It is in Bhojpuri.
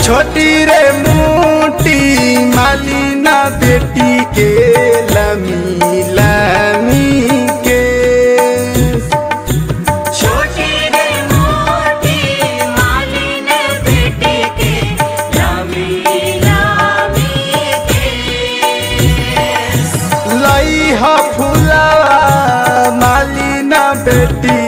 छोटी रे मोटी मालिना बेटी के लमी लमी के छोटी रे मोटी मालिन बेटी के लामी लामी केस लई ह फुलावा मालिना बेटी